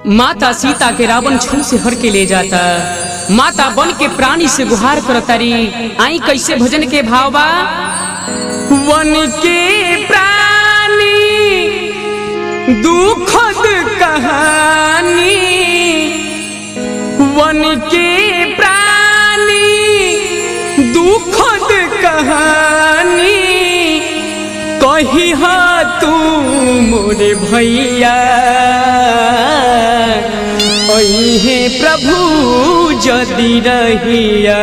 माता सीता के रावण छू से हर के ले जाता माता बन के प्राणी से गुहार करतारी आई कैसे भजन के भाव बा वन के प्राणी दुखद कहानी वन के प्राणी दुखद कहानी कही हा तू मोरे भैया अहे प्रभु जदि रहिया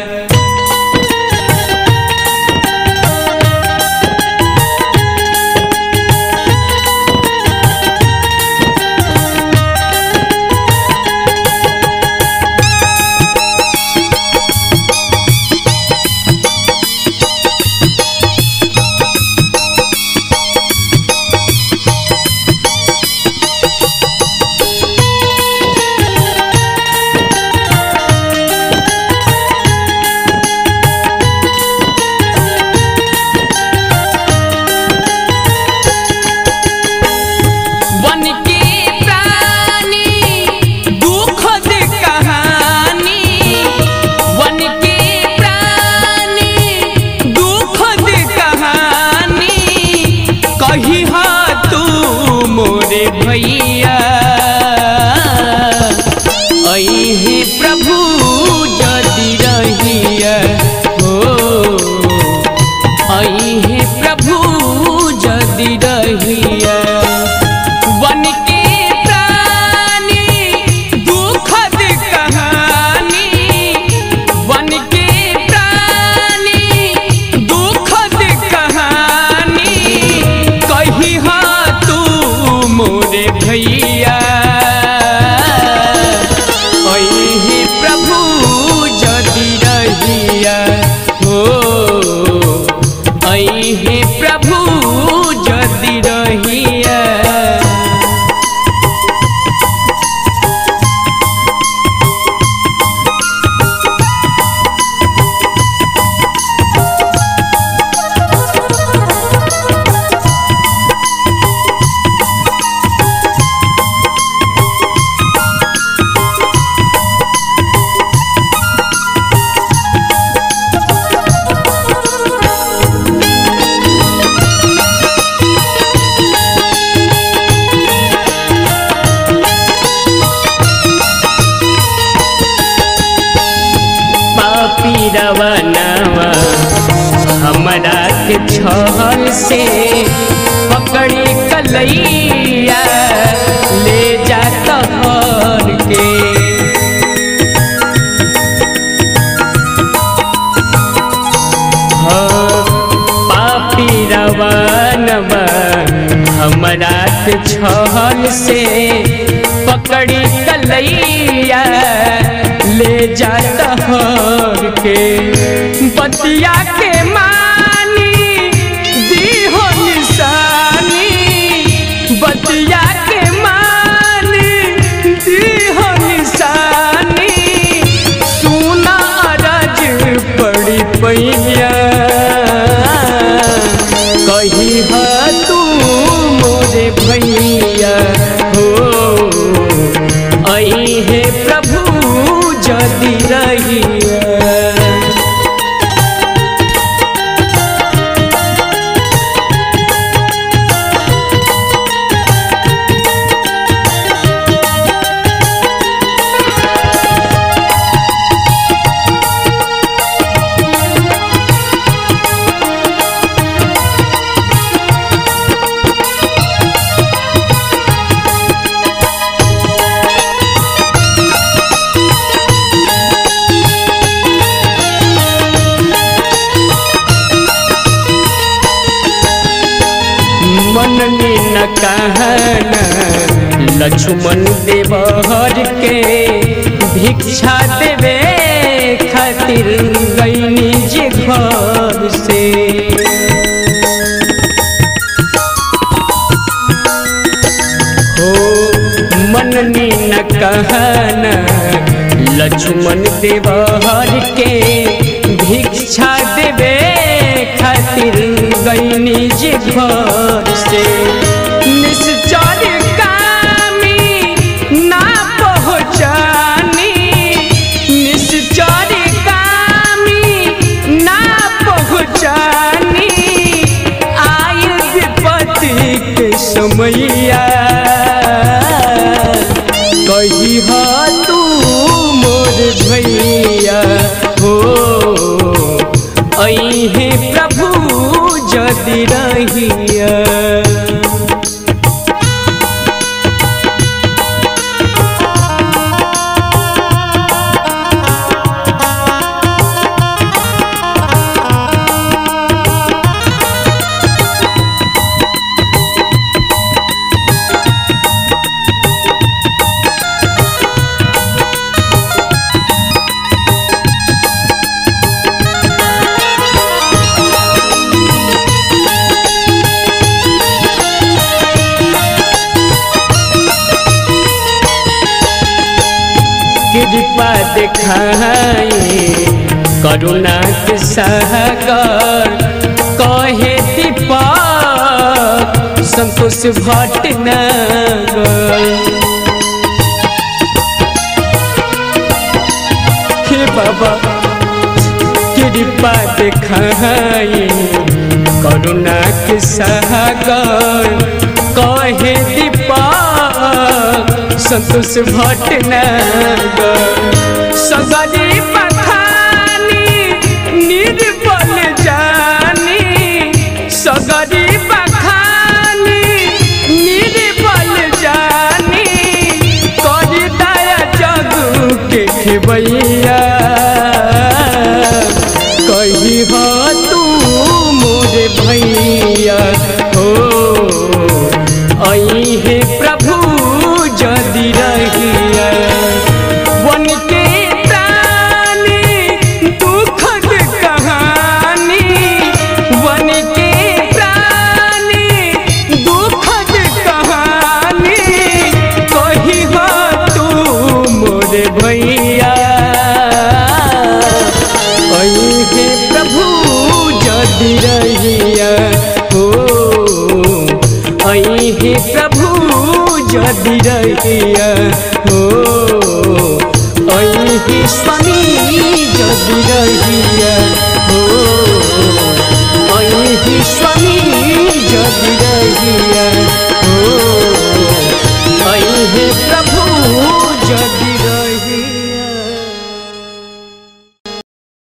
वन के प्राणी दुखद कहानी वन के प्राणी दुखद कहानी कही हा तू मोरे भैया अहे प्रभु जदि रहिया हो अहे प्रभु जदि रहिया वन के प्राणी दुखद कहानी वन के प्राणी दुखद कहानी कही हा तू मोरे भैया अहे प्रभु जदि रहिया हो अहे प्रभु जदि रहिया पापी रवनवा हमरा के छहर से पकड़ी कलैया ले जाता हर के हाँ, पापी रवनवा हमरा के छहर से पकड़ी कलैया ले जाता हर के बतिया के मानी दीहो निशानी बतिया के मानी दीहो निशानी सुना अरज पड़ी पैया कही हा तू मोरे भैया हो अहे प्रभु जदि रहिया मननी न कहना लक्ष्मण देवर के भिक्षा देवे खातिर गईनी जे घर से हो मननी न कहना लक्ष्मण देवर के भिक्षा देवे खातिर गईनी जे घर से निश्चर कामी ना कृपा दिखाई करुणा के सागर कहे दीपक संतोष भटनगर हे बाबा कृपा दिखाई करुणा के सागर कहे दीपक संतोष भटनगर सगरी बखानी निर्बल जानी सगरी बखानी निर्बल जानी करी दया जग के खेबैया कही हो तू मोरे भैया हो आई हे प्रभु जदि रहिया वन के प्राणी दुखद कहानी वन के प्राणी दुखद कहानी कही हो तू मोरे भैया कही हे प्रभु जदि रहिया हो आई हे प्रभु जदि रहिया हो आई हे स्वामी जदि रहिया हो